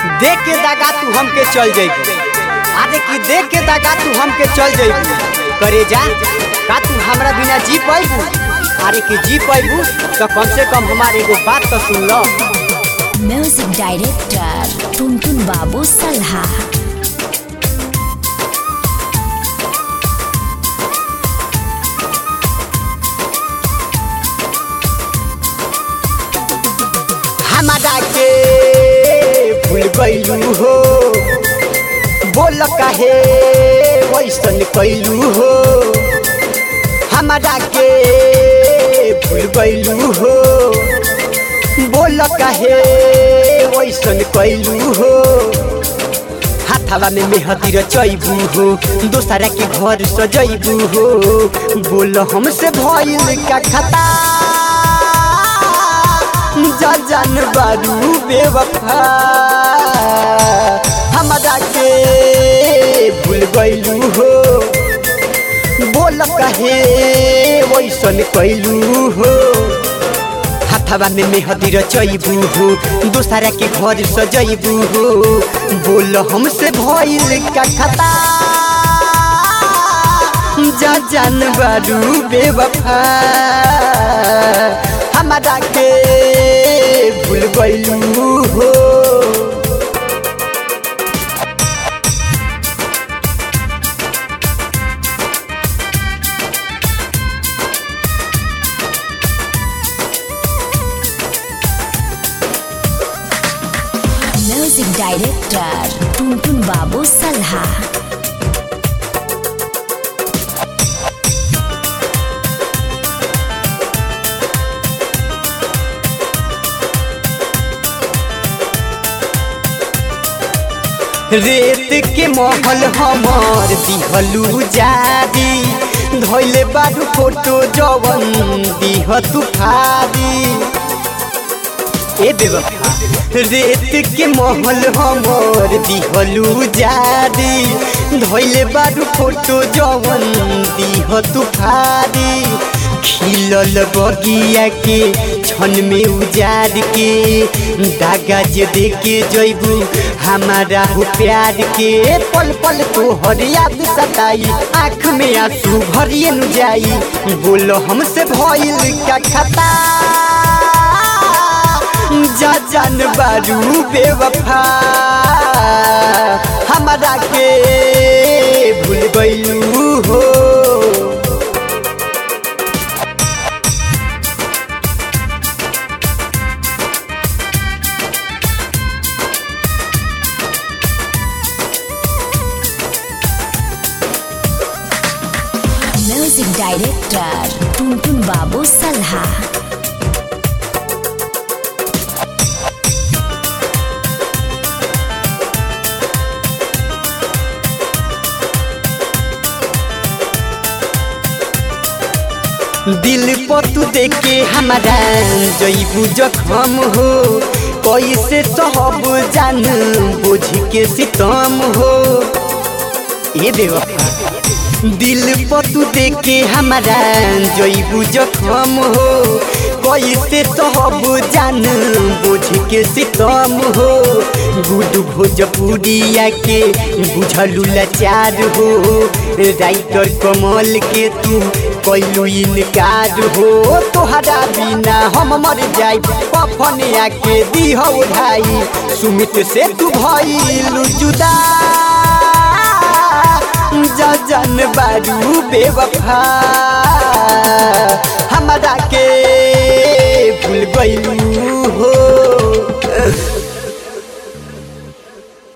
देख के दागा तू हमके चल जइबू अरे कि देख के दागा तू हमके चल जइबू करे जा का तू हमरा बिना जी पैबू अरे कि जी पैबू तो कम से कम हमारे एगो बात तो सुन लो म्यूजिक डायरेक्टर टुनटुन बाबू सल्हा हमारा के भूल गइलू हो बोल काहे वैसन कैलू हो हमारा के भूल गइलू हो बोल काहे वैसन कैलू हो हाथावा में मेहदी रचैबू हो दोसरा के घर सजैबू हो बोल हमसे भइल का खता जा जान बारू बेवफा हमरा के भूल गइलू हो बोल कहे वैसन कैलू हो हाथवा में मेहदी रचैबू हो दोसरा के घर सजैबू हो बोल हमसे भइल का खता जा जान बारू बेवफा हमरा के भूल गइलू हो म्यूजिक डायरेक्टर टुनटुन बाबू सल्हा रेत के महल हमार दिहलू जादी धैले बारू फोटो जवन दिह तू फादी ए बेवफा रेत के महल हमार दिहलू जादी धैले बारू फोटो जवन दिह तू फादी खिलल बगिया के छन में उजाड़ के दागा जे दे के जैबू हमारा हो प्यार के पल पल तो हर याद सताई आँख में आंसू भरिए न जाई बोलो हमसे भइल का खता जा जान बारू बेवफा हमारा के भूल गइलू हो म्यूजिक डायरेक्टर टुनटुन बाबू सल्हा दिल पर तू देखे हमारा जईबू जखम हो कैसे सहब जान बुझ के सितम हो ये बेवफा दिल पर तू देखे हमारा जईबू जखम हो कैसे सहब जान बुझ के सितम हो गुड भोजपुरिया के बुझलू लाचार हो राइटर कमल के तू कैलू इनकार हो तोहरा बिना हम मर जाई पफन आके दीह उठाई सुमित से तू भइलू जुदा जा जान बारू बेवफा हमरा के भूल गइलू